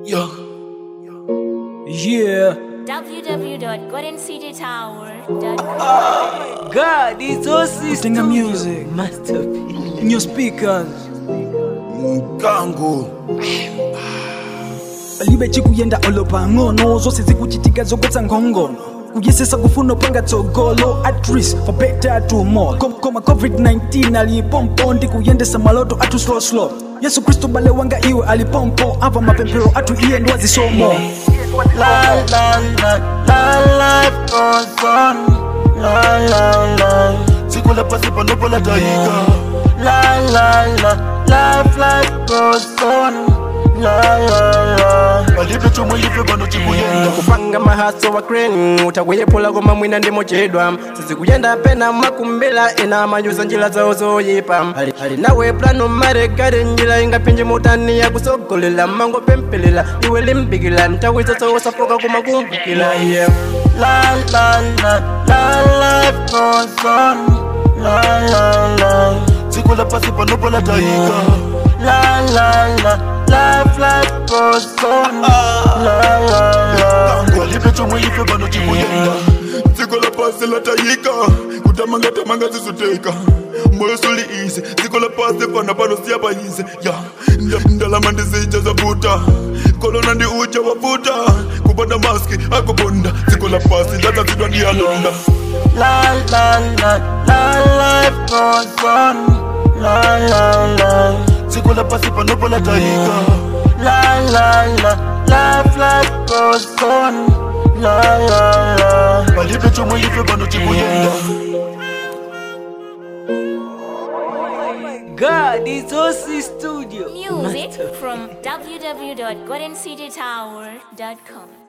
Yo. Yeah, www.goldencitytower.com. God, it's OC Kutenga music. Masterpiece. new speakers Mkango. libe chikuyenda olopang'ono zose zikuchitika zokotsa nkhongono kuyesesa kufuna upanga tsogolo at risk for better tomorrow Kom- koma covid-19 alipompo ndi kuyendesa maloto athu slow slow yesu kristu bale wanga iwe alipompo amva mapemphero athu iye ndi wazisomo La la la la life goes on. La la la. Siku la pasi panopo la taika. La la la. Life life goes on. La la la. Palipe chomwe lipe pano chikuyenda. kupanga mahaso wa crane utakuyephula koma mwina ndimochedwa sizikuyenda pena makumbela ena amayuza njira zawo zoyipa ali, ali nawe plano maregade njira ingapinje mutani yakusogolela mangopempelela iwe limbikila nthawi zosowosafoka kumakumbukila iye La la la. La life goes on. La la la. Siku la pasi panopo la taika. La la la. Life life goes on. La la la. Palipe chomwe lipe pano chikuyenda. dziko la pasi latayika kutamanga tamanga zizoteka moyo suli ise dziko la pasi fana pano siyapanyise ya nda- ndalama ndizija zavuta kolona ndi uja wavuta kupanda maski akubonda dziko la pasi ndadzazidwa ndiyalonda La la la la life goes on. La la la. Siku la pasi panopo la taika. La la la. Life life goes on. La la la. Palipe chomwe lipe pano chikuyenda. God, it's OC Studio. Music from www.goldencitytower.com.